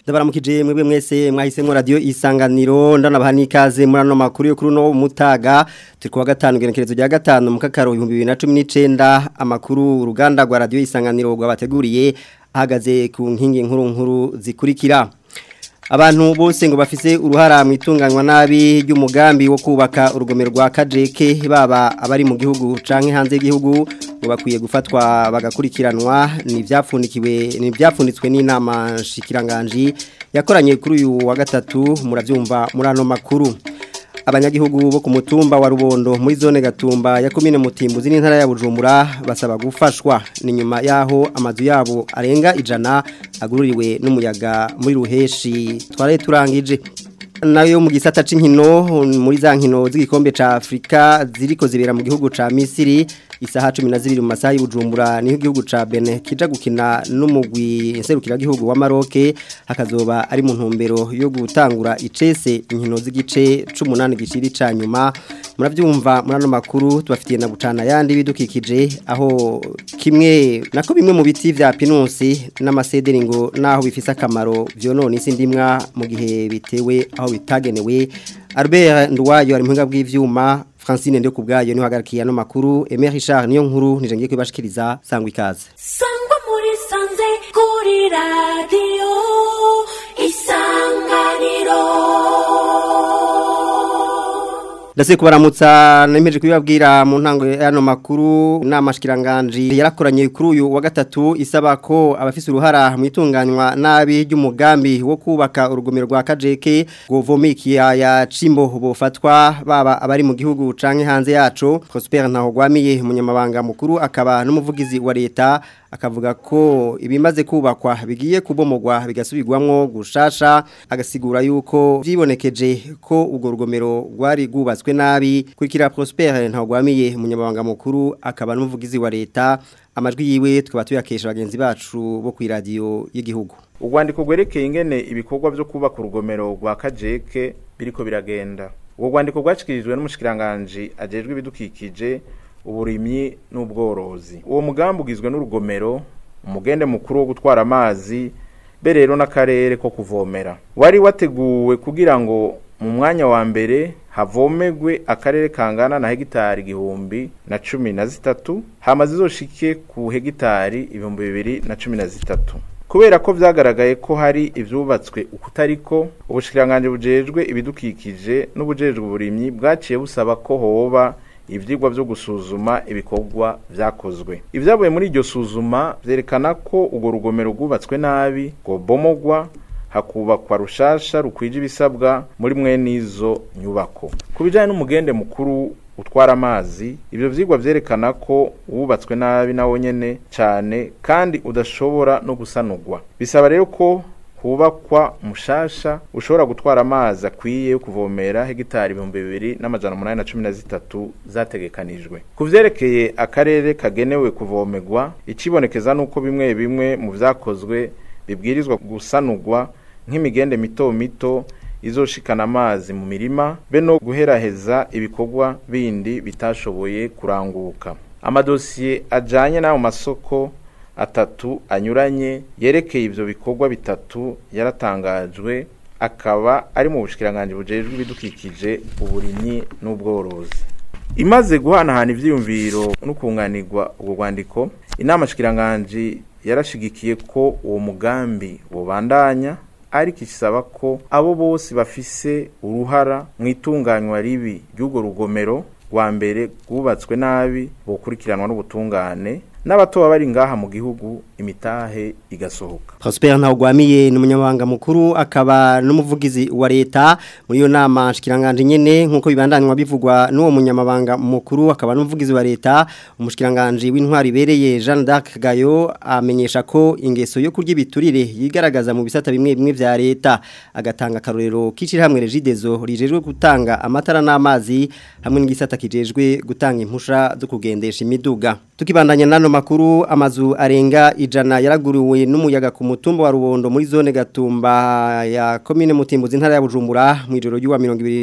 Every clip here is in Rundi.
ndabaramukije mwebwe mwese mwahisemo radio isanganiro ndanabaha nikaze muri ano makuru yo kuri no mutaga turi kuwa gatanu genekerezo rya gatanu mu kakaro 2019 amakuru uruganda rwa radio isanganiro rwabateguriye ahagaze ku nkingi nkuru nkuru zikurikira abantu bose ngo bafise uruhara mu itunganywa nabi ry'umugambi wo kubaka urugomero rwa kajeke baba abari mu gihugu canke hanze y'igihugu ngo bakwiye gufatwa bagakurikiranwa ni byapfundikiwe ni byapfunditswe n'inama shikiranganji yakoranye kuri uyu wa gatatu muravyumva muri ano makuru abanyagihugu bo ku mutumba wa rubondo muri zone gatumba ya komine mutimbuzi n'intara ya bujumbura basaba gufashwa ni nyuma yaho amazu yabo arenga ijana agururiwe n'umuyaga muri ruheshi twaraye turangije nayo mu gisata c'inkino muri za nkino z'igikombe ca Afrika ziriko zibera mu gihugu ca Misiri isaha 12 mu masaha y'Ubujumbura niho igihugu ca Benin kija gukina n'umugwi nserukira gihugu wa Maroc hakazoba ari mu ntumbero yo gutangura icese inkino z'igice 18 gishiri ca nyuma muravyumva muri ano makuru tubafitiye na bucana yandi bidukikije aho kimwe nako bimwe mu biti vya pinusi n'amasederi ngo naho bifise akamaro vyonona isi ndimwa mu gihe bitewe aho bitagenewe Albert Ndwayo ari muhinga bw'ivyuma Francine ndio kubgayo ni hagarikiye no makuru Emery Richard niyo nkuru nije ngiye kwibashikiriza sangwa ikaze Sangwa muri sanze kuri radio isanganiro Ndase kubaramutsa nemeje kubibabwira mu ntango y'ano makuru namashikiranganje yarakoranye kuri uyu wa gatatu isaba ko abafise uruhara mu itunganywa nabi ry'umugambi wo kubaka urugomero rwa Kajeke govomikiya ya Cimbo bofatwa baba abari mu gihugu canke hanze yaco Prosper Ntahogwamiye umunyamabanga mukuru akaba n'umuvugizi wa leta akavuga ko ibimaze kubakwa bigiye kubomogwa bigasubirwamwo gushasha agasigura yuko vyibonekeje ko urwo rugomero rwari rwubatswe nabi kurikira Prosper ntagwamiye umunyamabanga mukuru akaba n'umuvugizi wa leta amajwi yiwe tukaba tuyakesha bagenzi bacu bo ku radio y'igihugu urwandiko rwerekeye ingene ibikorwa byo kubaka urugomero rwa kajeke biriko biragenda ubwo rwandiko rwacikirijwe n'umushikiranganje ajejwe ibidukikije uburimyi n'ubworozi uwo mugambi ugizwe n'urugomero umugende mukuru wo gutwara amazi be rero n'akarere ko kuvomera wari wateguwe kugira ngo mu mwanya wa mbere havomegwe akarere kangana na hegitari igihumbi na cumi na zitatu hama zizoshike ku hegitari ibihumbi bibiri na cumi na zitatu kubera ko vyagaragaye ko hari ivyubatswe ukutariko ubushikiranganje bujejwe ibidukikije n'ubujejwe uburimyi bwaciye busaba ko hoba ivyigwa byo gusuzuma ibikorwa vyakozwe ivyavuye muri iryo suzuma vyerekana ko urwo rugomero rwubatswe nabi ngo bomogwa hakubakwa rushasha rukwije ibisabwa muri mwe n'izo nyubako ku bijanye n'umugende mukuru utwara amazi ivyo vyigwa vyerekana ko wubatswe nabi nawo nyene cane kandi udashobora no gusanurwa bisaba rero ko hubakwa mushasha ushobora gutwara amazi akwiye yo kuvomera hegitari ibihumbi bibiri n'amajana umunani na cumi na zitatu zategekanijwe ku vyerekeye akarere kagenewe kuvomerwa icibonekeza nuko bimwe bimwe mu vyakozwe bibwirizwa gusanurwa nk'imigende mito mito izoshikana amazi mu mirima be no guheraheza ibikorwa bindi bitashoboye kuranguka amadosiye ajanye n'ayo masoko atatu anyuranye yerekeye ivyo bikorwa bitatu yaratangajwe akaba ari mu bushikiranganje bujejwe ibidukikije uburimyi n'ubworozi imaze guhanahana ivyiyumviro n'ukunganirwa ubwo rwandiko inama shikiranganje yarashigikiye ko uwo mugambi wobandanya ariko isaba ko abo bose bafise uruhara mu itunganywa ribi ry'urwo rugomero rwa mbere rwubatswe nabi bokurikiranwa n'ubutungane n'abatoba bari ngaha mu gihugu imitahe igasohoka Prosper Ntawgwamiye ni umunyamabanga mukuru akaba n'umuvugizi wa leta muri iyo nama shikiranganje nyene nkuko bibandanywa bivugwa n'uwo munyamabanga mukuru akaba n'umuvugizi wa leta umushikiranganje w'intwari bereye Jean d'Arc Gayo amenyesha ko ingeso yo kurya ibiturire yigaragaza mu bisata bimwe bimwe vya leta agatanga karorero kiciri hamwe regidezo rijejwe gutanga amatara n'amazi hamwe n'igisata kijejwe gutanga impusha zo kugendesha imiduga Tukibandanya nano makuru amazu arenga ijana yaraguriwe n'umuyaga ku mutumba wa Rubondo muri zone Gatumba ya commune Mutimbuzi ntara ya Bujumbura mu ijoro ry'uwa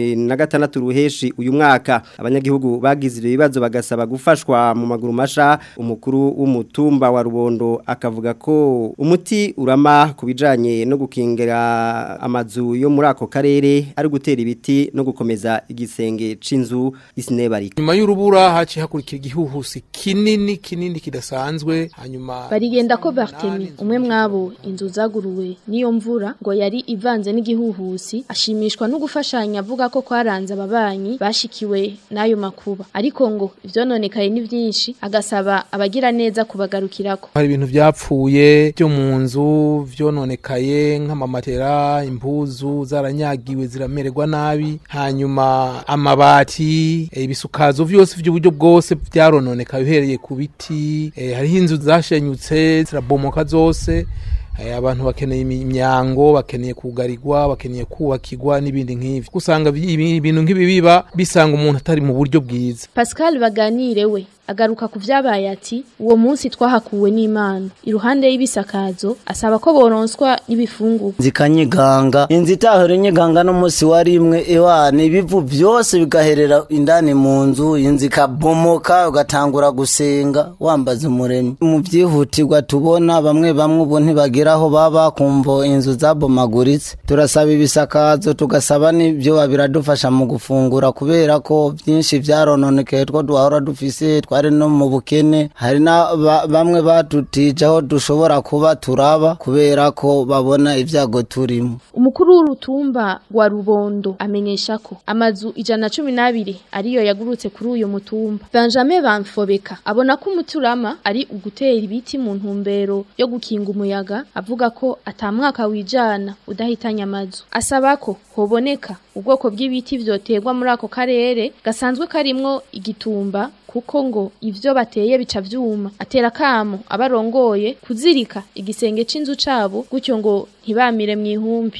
2026 ruheshi uyu mwaka abanyagihugu bagize ibibazo bagasaba gufashwa mu maguru masha umukuru w'umutumba wa Rubondo akavuga ko umuti urama kubijanye no gukingira amazu yo muri ako karere ari gutera ibiti no gukomeza igisenge c'inzu isinebarika nyuma y'urubura haci hakurikira igihuhusi kinini kinini kidasanzwe hanyuma barigenda ko Bartemi umwe mwabo inzu zaguruwe niyo mvura ngo yari ivanze n'igihuhusi ashimishwa no gufashanya avuga ko kwaranze ababanyi bashikiwe n'ayo makuba ariko ngo ivyononekaye ni vyinshi agasaba abagira neza kubagarukirako hari ibintu vyapfuye byo mu nzu vyononekaye nk'amamatera impuzu zaranyagiwe ziramererwa nabi hanyuma amabati eh, ibisukazo vyose vy'uburyo bwose vyarononekaye uhereye ku biti eh, hariho inzu zashenyutse zirabomoka zose eh, abantu bakeneye imyango bakeneye kugarirwa bakeneye kubakirwa n'ibindi nk'ivyo usanga ibi- ibintu nk'ibi biba bisanga umuntu atari mu buryo bwiza Pascal baganire we agaruka ku vyabaye ati uwo munsi twahakuwe n'Imana iruhande y'ibisakazo asaba ko boronswa n'ibifungurwa zikanyiganga inzu itahora inyiganga n'umunsi wa rimwe ewana ibivu byose bigaherera indani mu nzu inzu ikabomoka ugatangura gusenga wambaza umuremyi mu byihutirwa tubona bamwe bamwe ubu ntibagira aho baba kumva inzu zabomaguritse turasaba ibisakazo tugasaba n'ibyo biradufasha mu gufungura kubera ko byinshi byarononekeye two duhora dufise twari no mu bukene hari na ba- bamwe batutije aho dushobora kuba turaba kubera ko babona ibyago turimo Umukuru w'urutumba wa Rubondo amenyesha ko amazu ijana cumi n'abiri ariyo yagurutse kuri uyu mutumba. Benjamin Bamfobeka abona ko umuturama ari ugutera ibiti mu ntumbero yo gukinga umuyaga avuga ko atamwaka wijana udahitanya amazu. Asaba ko hoboneka ubwoko bw'ibiti vyoterwa muri ako karere gasanzwe karimwo igitumba kuko ngo ivyo bateye bica vyuma atera kamo abarongoye kuzirika igisenge c'inzu cabo gutyo ngo ntibamire mu ihumbi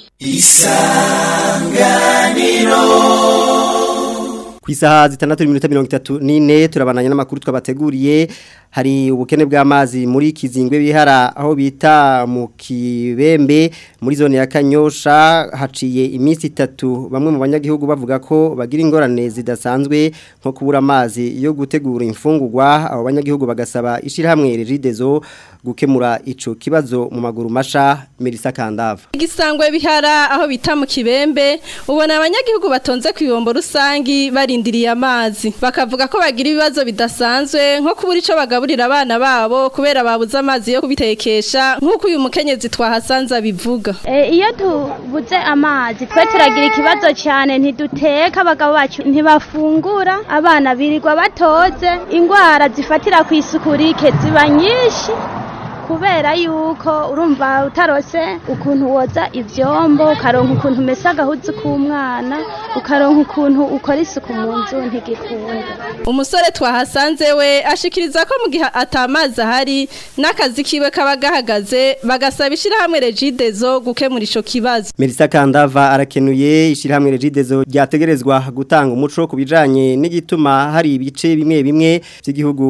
ku isaha zitandatu n'iminota mirongo itatu n'ine turabananya n'amakuru twabateguriye hari ubukene bw'amazi muri kizingwe bihara aho bita mu kibembe muri zone ya kanyosha haciye iminsi itatu bamwe mu banyagihugu bavuga ko bagira ingorane zidasanzwe nko kubura amazi yo gutegura imfungurwa abo banyagihugu bagasaba ishyirahamwe regidezo gukemura ico kibazo mu maguru masha Melissa Kandava igisangwe bihara aho bita mu kibembe ubona abanyagihugu batonze ku ibombo rusangi barindiriye amazi bakavuga ko bagira ibibazo bidasanzwe nko kubura ico bagaburira abana babo kubera babuze amazi yo kubitekesha nk'uko uyu mukenyezi twahasanze abivuga Eh, iyo tubuze amazi twe turagira ikibazo cyane ntiduteka abagabo bacu ntibafungura abana birirwa batoze indwara zifatira ku isuku rike ziba nyinshi kubera yuko urumva utarose ukuntu woza ivyombo ukaronka ukuntu umesa agahuzu k'umwana ukaronka ukuntu ukora isuku mu nzu ntigikunda umusore twahasanze we ashikiriza ko mu gihe atamazi ahari n'akazi kiwe kaba gahagaze bagasaba ishyirahamwe regidezo gukemura ico kibazo Melissa Kandava arakenuye ishyirahamwe regidezo ryategerezwa gutanga umuco ku bijanye n'igituma hari ibice bimwe bimwe by'igihugu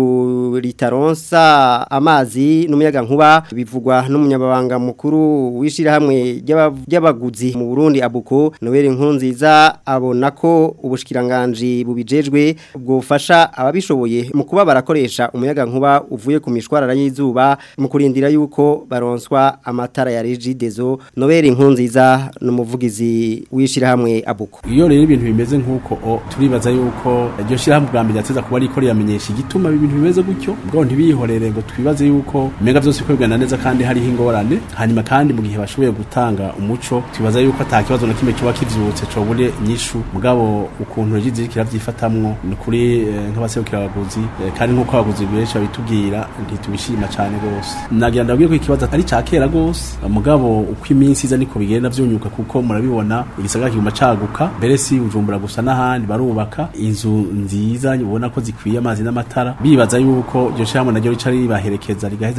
ritaronsa amazi n'umuyaga nkuba bivugwa n'umunyababanga mukuru w'ishyirahamwe ry'aba- ry'abaguzi mu Burundi abuko Noel Nkunziza abona ko ubushikiranganje bubijejwe bwofasha ababishoboye mu kuba barakoresha umuyaga nkuba uvuye ku mishwarara y'izuba mu kurindira yuko baronswa amatara ya regidezo Noel Nkunziza n'umuvugizi w'ishyirahamwe abuko iyo rero ibintu bimeze nk'uko o, turibaza yuko iryo shyirahamwe bwa mbere ryateza kuba ariko riramenyesha igituma ibintu bimeze gutyo bwo ntibiyihorere ngo twibaze yuko umenga byose biko bigana neza kandi hariho ingorane hanyuma kandi mu gihe bashoboye gutanga umuco twibaza yuko ata kibazo na kimwe coba kivyutse cobure inyishu mugabo ukuntu regize iriko iravyifatamwo ni kuri eh, nk'abaserukira abaguzi eh, kandi nk'uko abaguzi benshi babitubwira ntitubishima cane gose nagira ndabwire ko ikibazo ari ca kera gose mugabo uko iminsi iza niko bigenda vyunyuka kuko murabibona igisagara kiguma caguka mbere si bujumbura gusa n'ahandi barubaka inzu nziza ubona ko zikwiye amazi n'amatara bibaza yuko iryo shyirahamwe naryo rica ribaherekeza rigaheza rikazana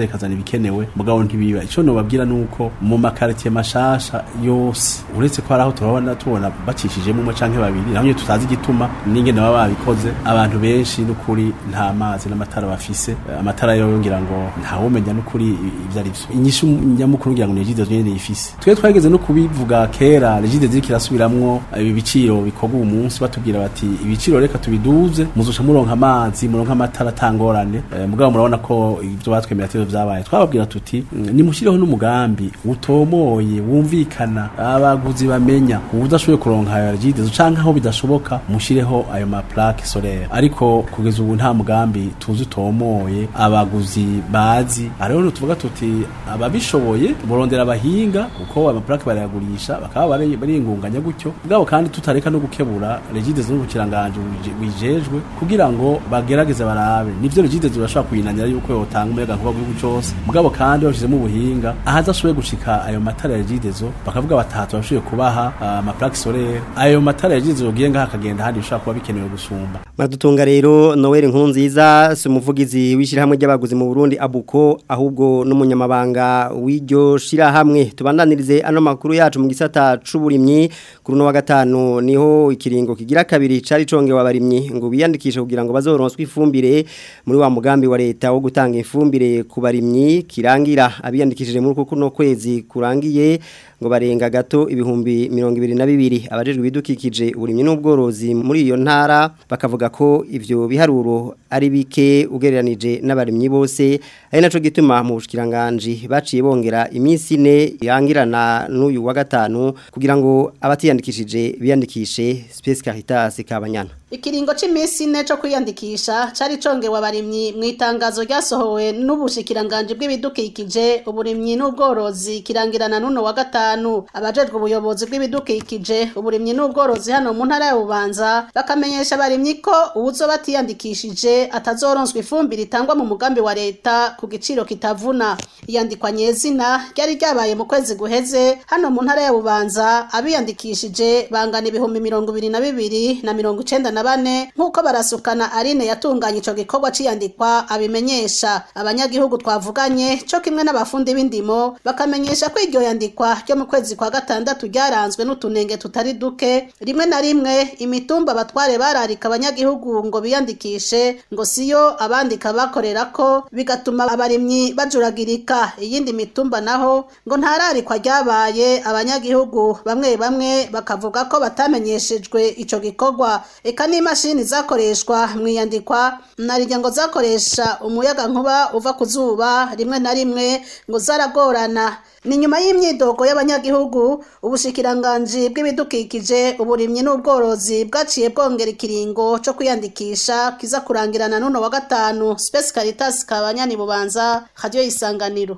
ibikenewe mugabo ntibiba ico nobabwira nuko mu makaritiye mashasha yose uretse ko hari aho turabona tubona bacishijemo umwe canke babiri naho nyene tutazi igituma n'ingene baba babikoze abantu benshi n'ukuri nta mazi n'amatara bafise Eh, amatara yo ngira ngo ntawumenya n'ukuri ivyo ari vyo inyishu nyamukuru ngira ngo ni Regide nyene yifise twe twageze no kubivuga kera Regide ziriko irasubiramwo ibi biciro bikorwa uyu munsi batubwira bati ibiciro reka tubiduze muzoca muronka amazi muronka amatara atangorane Eh, mugabo murabona ko ivyo batwemera atevyo vyabaye twababwira tuti "Mm, nimushireho n'umugambi utomoye wumvikana abaguzi bamenya ubudashoboye kuronka ayo Regide canke aho bidashoboka mushireho ayo ma plaque solaire ariko kugeza ubu nta mugambi tuzi utomoye abaguzi bazi ariho tuvuga tuti ababishoboye burondera abahinga kuko amaplaque barayagurisha bakaba bari- bariyingunganya gutyo bwabo kandi tutareka no gukebura Regide n'ubukiranganje wijejwe kugira ngo bagerageze barabe nivyo Regide zirashobora kuyinanira yuko yotanga umuyaga nkuba gihugu cose mugabo kandi bashizemo ubuhinga ahazashoboye gushika ayo matara ya Regide zo bakavuga batatu bashoboye kubaha ah, amaplaque solaire ayo matara ya Regide zogiye ngaha akagenda handi bishobora kuba bikenewe gusumba Madutunga rero Noel Nkurunziza si umuvugizi w'ishyirahamwe ry'abaguzi mu Burundi abuko ahubwo n'umunyamabanga w'iryo shirahamwe tubandanirize ano makuru yacu mu gisata c'uburimyi kuri no wa gatanu niho ikiringo kigira kabiri cari congewe abarimyi ngo biyandikishe kugira ngo bazoronswe ifumbire muri wa mugambi wa leta wo gutanga ifumbire ku barimyi kirangira abiyandikishije muri kuko no kwezi kurangiye ngo barenga gato ibihumbi mirongo ibiri na bibiri abajejwe ibidukikije uburimyi n'ubworozi muri iyo ntara bakavuga ko ivyo biharuro ari bike ugereranije n'abarimyi bose ari naco gituma mu bushikiranganje baciye bongera iminsi ine yangirana n'uyu wa gatanu kugira ngo abatiyandikishije biyandikishe Space Caritas Kabanyana Ikiringo c'imisi ine co kwiyandikisha cari congewe abarimyi mu itangazo ryasohowe n'ubushikiranganje bw'ibidukikije uburimyi n'ubworozi kirangirana n'uno wa gatanu abajejwe ubuyobozi bw'ibidukikije uburimyi n'ubworozi hano mu ntara ya Bubanza bakamenyesha abarimyi ko uwuzo batiyandikishije atazoronswa ifumbire itangwa mu mugambi wa leta ku giciro kitavuna iyandikwa nyezina ryari ryabaye mu kwezi guheze hano mu ntara ya Bubanza abiyandikishije bangana ibihumbi mirongo ibiri na bibiri na mirongo icenda na bane nk'uko barasukana Aline yatunganya ico gikorwa c'iyandikwa abimenyesha abanyagihugu twavuganye co kimwe n'abafundi b'indimo bakamenyesha ko iryo yandikwa ryo mu kwezi kwa gatandatu ryaranzwe n'utunenge tutari duke rimwe na rimwe imitumba batware bararika abanyagihugu ngo biyandikishe ngo siyo abandika bakorera ko bigatuma abarimyi bajuragirika iyindi mitumba naho ngo ntararikwa ryabaye abanyagihugu bamwe bamwe bakavuga ko batamenyeshejwe ico gikorwa eka n'imashini zakoreshwa mu iyandikwa narirya ngo zakoresha umuyaga nkuba uva ku zuba rimwe na rimwe ngo zaragorana ni nyuma y'imyidogo y'abanyagihugu ubushikiranganji bw'ibidukikije uburimyi n'ubworozi bwaciye bwongera ikiringo co kwiyandikisha kiza kurangirana n'uno wa gatanu Space Caritas kabanyani bubanza radio isanganiro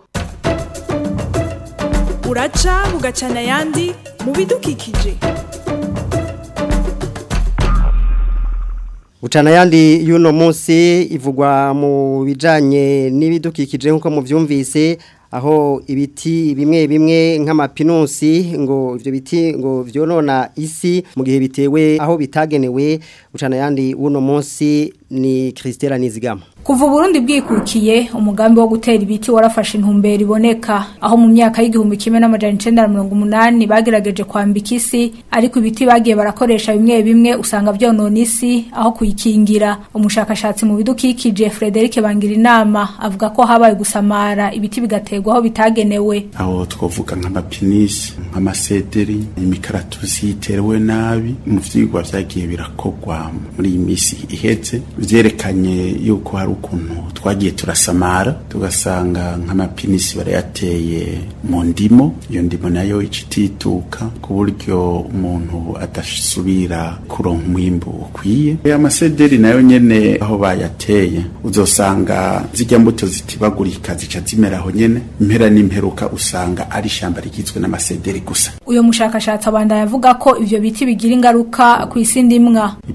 uraca bugacana ayandi mu bidukikije Ucana yandi yuno munsi ivugwa mu bijanye n'ibidukikije nkuko muvyumvise aho ibiti bimwe bimwe nk'amapinusi ngo ivyo biti ngo vyonona isi mu gihe bitewe aho bitagenewe ucana yandi uno munsi ni Christela Nizigama Kuva Burundi bwikukiye umugambi wo gutera ibiti warafashe intumbero iboneka aho mu myaka y'igihumbi kimwe n'amajana icenda na mirongo umunani bagerageje kwambika isi ariko ibiti bagiye barakoresha bimwe bimwe usanga vyonona isi aho kuyikingira umushakashatsi mu bidukikije Frederic Bangirinama avuga ko habaye gusamara ibiti bigaterwa aho bitagenewe aho twovuga nk'amapinisi nk'amasederi imikaratusi yiterewe nabi mu vyigwa vyagiye birakorwa muri iyi misi iheze vyerekanye yuko hari ukuntu twagiye turasamara tugasanga nk'amapinisi barayateye mu ndimo iyo ndimo nayo icitituka ku buryo umuntu adasubira kuronka umwimbu ukwiye amasederi nayo nyene aho bayateye uzosanga zijya mbuto zitibagurika zica zimera aho nyene impera n'imperuka usanga ari ishamba rigizwe n'amasederi gusa uyo mushakashatsi abandanya avuga ko ivyo biti bigira ingaruka ku isi ndimwa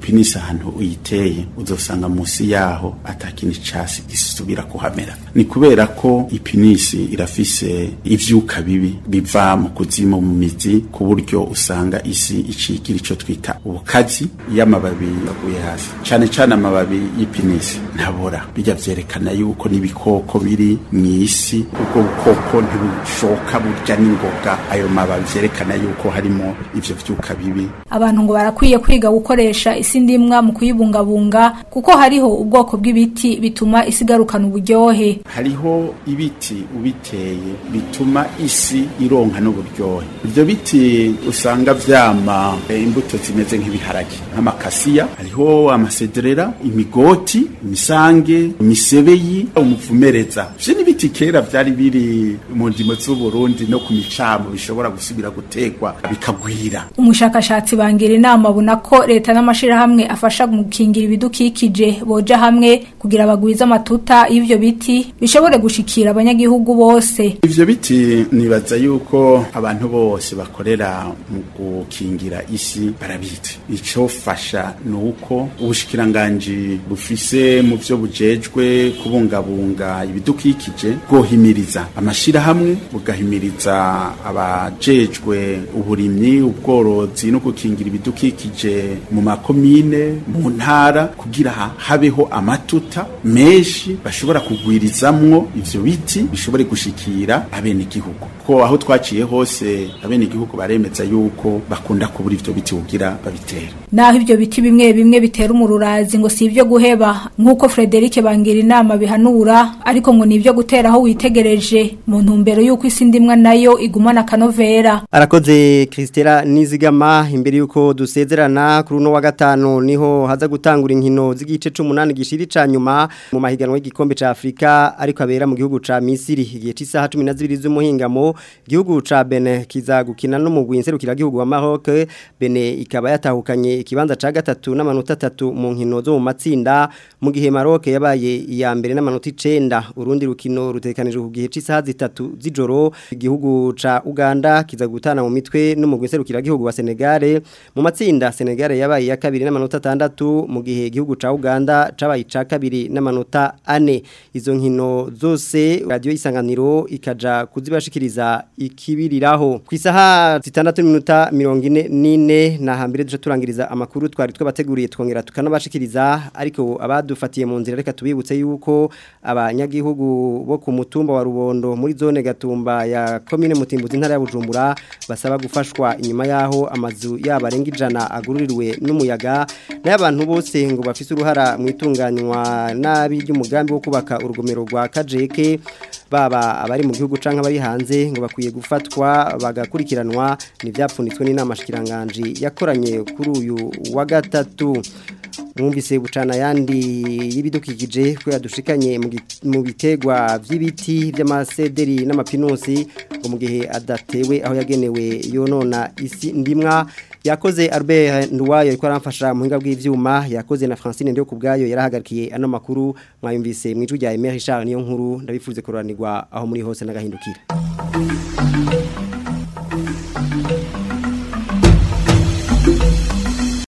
ipinisi ahantu uyiteye uzosanga munsi yaho atakintu casi gisubira kuhamera ni kubera ko ipinisi irafise ivyuka bibi biva mu kuzimu mu mizi ku buryo usanga isi icigira ico twita ubukazi iyo amababi yaguye hasi cane cane amababi y'ipinisi ntabora bijya vyerekana yuko n'ibikoko biri mw'isi ubwo bukoko ntibushoka burya n'ingoga ayo mababi vyerekana yuko harimo ivyo vyuka bibi abantu ngo barakwiye kwiga gukoresha isi ndimwa mu kuyibungabunga kuko hariho ubwoko bw'ibiti bituma isi igarukana uburyohe hariho ibiti ubiteye bituma isi ironka n'uburyohe ivyo biti usanga vyama eh, imbuto zimeze nk'ibiharage nk'amakasiya hariho amasedrera imigoti imisange imisebeyi umuvumereza ivyo n'ibiti kera vyari biri mu ndimo z'uburundi no ku micamo bishobora gusubira gutegwa bikagwira umushakashatsi bangira inama abona ko leta n'amashirahamwe afasha mu gukingira ibidukikije boja hamwe kugira bagwize amatuta y'ivyo biti bishobore gushikira abanyagihugu bose ivyo biti nibaza yuko abantu bose bakorera mu gukingira isi barabizi icofasha ni uko ubushikiranganji bufise mu vyo bujejwe kubungabunga ibidukikije bwohimiriza amashirahamwe bugahimiriza abajejwe uburimyi ubworozi no gukingira ibidukikije mu makomine mu ntara kugira ha- habeho amatuta menshi bashobora kugwirizamwo ivyo biti bishobore gushikira abenegihugu ko aho twaciye hose abenegihugu baremeza yuko bakunda kubura ivyo biti kugira babitere naho ivyo biti bimwe bimwe bitera umururazi ngo si ivyo guheba nk'uko Frederic bangira inama bihanura ariko ngo ni ivyo gutera aho witegereje mu ntumbero y'uko isi ndimwa nayo igumana akanovera Arakoze Kristera Nizigama imbere yuko dusezerana kuri uno wa gatanu niho haza gutangura inkino z'igice c'umunani gishiri ca nyuma mu mahiganwa y'igikombe ca Afrika ariko abera mu gihugu ca Misiri igihe c'isaha 12 z'umuhingamo igihugu ca Benin kiza gukina no mu gwinserukira gihugu wa Maroc Benin ikaba yatahukanye ikibanza ca gatatu n'amanota 3 mu nkino zo mu matsinda mu gihe Maroc yabaye iya mbere n'amanota 9 urundi rukino rutekanije ku gihe c'isaha zitatu z'ijoro igihugu ca Uganda kiza gutana mu mitwe no mu gwinserukira gihugu wa Senegal mu matsinda Senegal yabaye ya kabiri n'amanota 6 mu gihe igihugu ca Uganda cabaye ca kabiri n'amanota 4 izo nkino zose radio isanganiro ikaja kuzibashikiriza ikibiriraho ku isaha 6 minota 44 na hambere duce turangiriza amakuru twari twabateguriye twongera tukanabashikiriza ariko abadufatiye mu nzira reka tubibutse yuko abanyagihugu bo ku mutumba wa Rubondo muri zone Gatumba ya commune Mutimbuzi ntara ya Bujumbura basaba gufashwa inyuma yaho amazu yabo arenga ijana agururiwe n'umuyaga n'abantu bose ngo bafise uruhara mu itunganywa nabi ry'umugambi wo kubaka urugomero rwa Kajeke baba abari mu gihugu canke abari hanze ngo bakwiye gufatwa bagakurikiranwa nivyapfunitswe n'inama shikiranganje yakoranye kuri uyu wa gatatu mwumvise bucana yandi y'ibidukikije ko yadushikanye mu gi- mu bitegwa vy'ibiti by'amasederi n'amapinusi ngo mu gihe adatewe aho yagenewe yonona isi ndimwa yakoze Albert Nduwayo ariko aramfasha mu hinga bw'ivyuma yakoze na Francine ndio kubgayo yarahagarikiye ano makuru mwayumvise mwijwi rya Emery Richard niyo nkuru ndabifuze kuroranirwa aho muri hose n'agahindukira